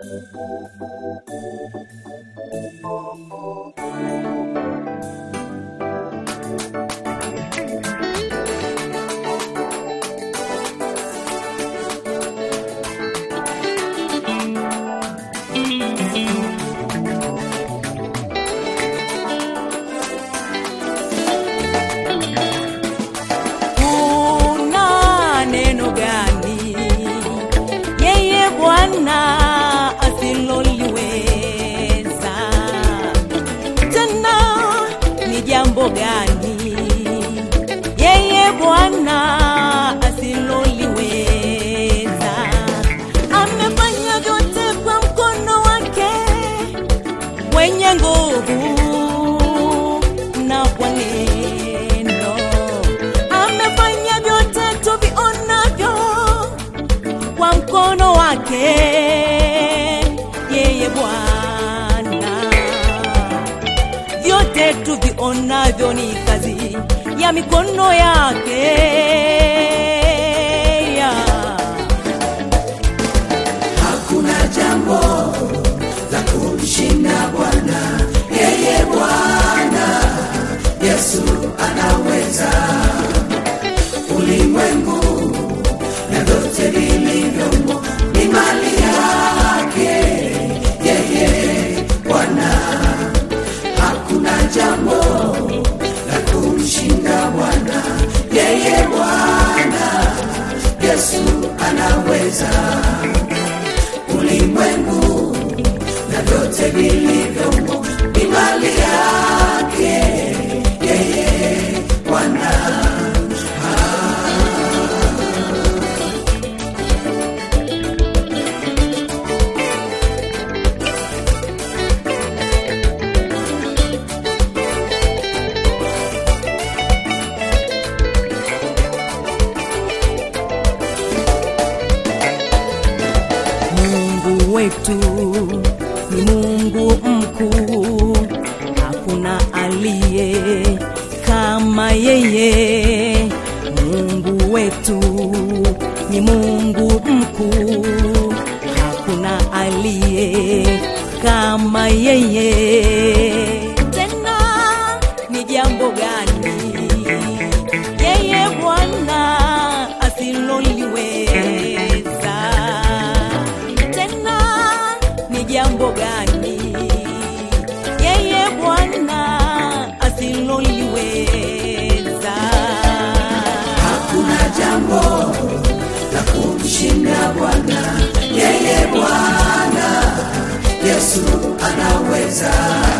kuna neno gani yeye Bwana asiloliweza? Tena ni jambo gani yeye Bwana asiloliweza? Amefanya vyote kwa mkono wake wenye nguvu na kwa neno amefanya vyote tuvionavyo kwa mkono wake yeye Bwana, vyote tuvionavyo ni kazi ya mikono yake ya. hakuna jambo la kumshinda Bwana, yeye Bwana Yesu anaweza. Ulimwengu na vyote vilivyomo ni mali yake, yeye Bwana. Hakuna jambo la kumshinda Bwana, yeye Bwana Yesu anaweza ulimwengu na vyote vilivyomo ni mali yake yeye Bwana. Mungu wetu ni Mungu mkuu, hakuna aliye kama yeye. Mungu wetu ni Mungu mkuu, hakuna aliye kama yeye. Tena ni jambo gani yeye Bwana asiloliweza? Tena ni jambo gani yeye Bwana asiloliweza? Hakuna jambo la kumshinda Bwana, yeye Bwana Yesu anaweza.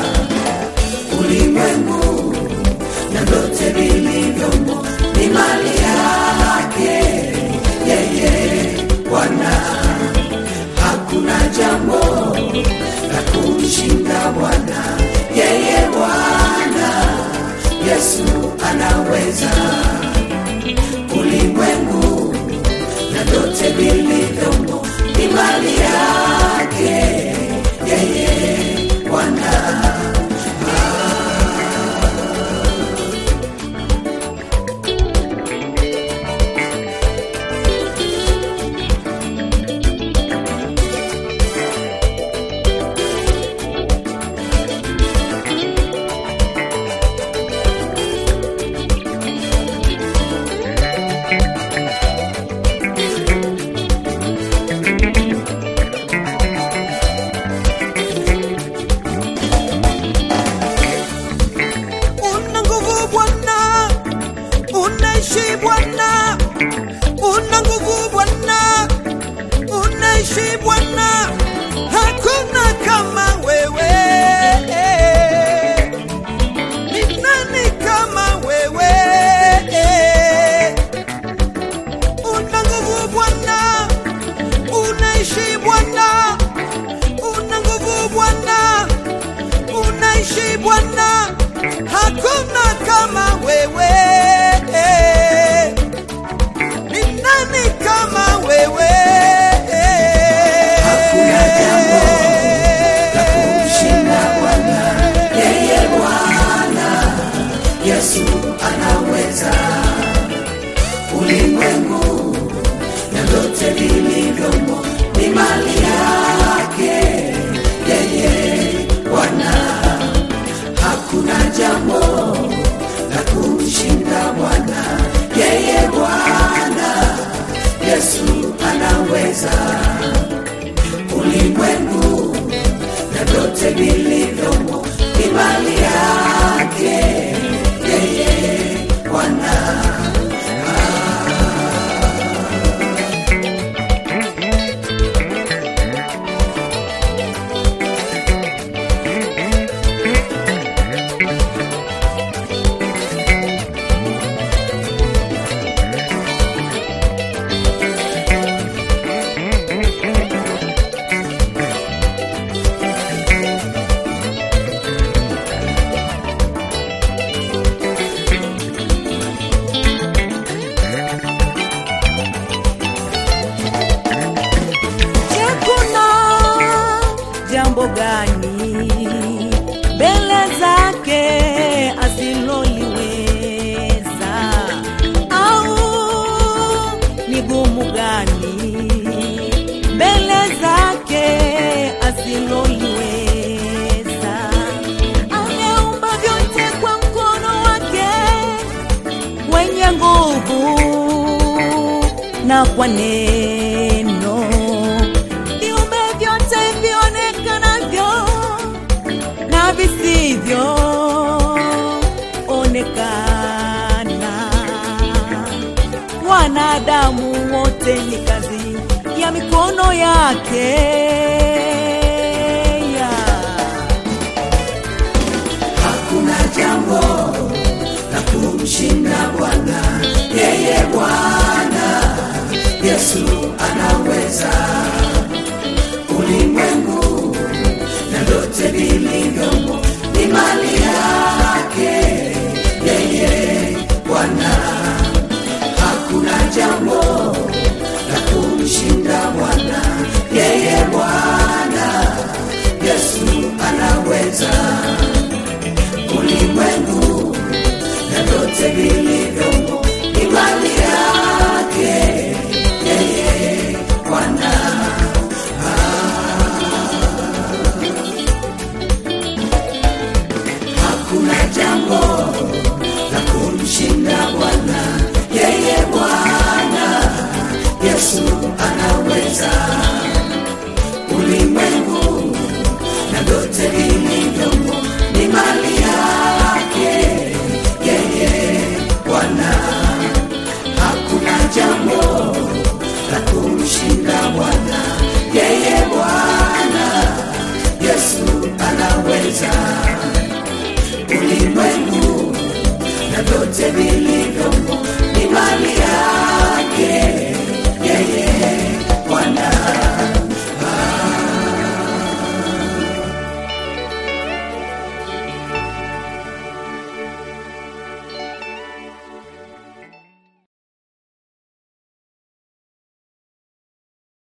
Ulimwengu na vyote vilivyomo ni mali yake, yeye Bwana. Hakuna jambo la kumshinda Bwana, yeye Bwana Yesu anaweza ulimwengu na vyote vilivyomo ni mali yake yeye Bwana. una nguvu Bwana, unaishi Bwana, una nguvu Bwana, unaishi Bwana, hakuna kama wewe. Ni nani kama wewe? Una nguvu Bwana, unaishi Bwana, una nguvu Bwana unaishi Bwana, hakuna kama wewe. Ni nani kama wewe? Hakuna kupendeza ulimwengu na vyote vilivyomo ni mali yake yeye Bwana. Je, kuna jambo gani mbele zake asiloliweza? Au ni gumu gani mbele zake asiloliweza? Ameumba vyote kwa mkono wake wenye nguvu na kwa neno viumbe vyote vionekanavyo na visivyo onekana wanadamu wote ni kazi ya mikono yake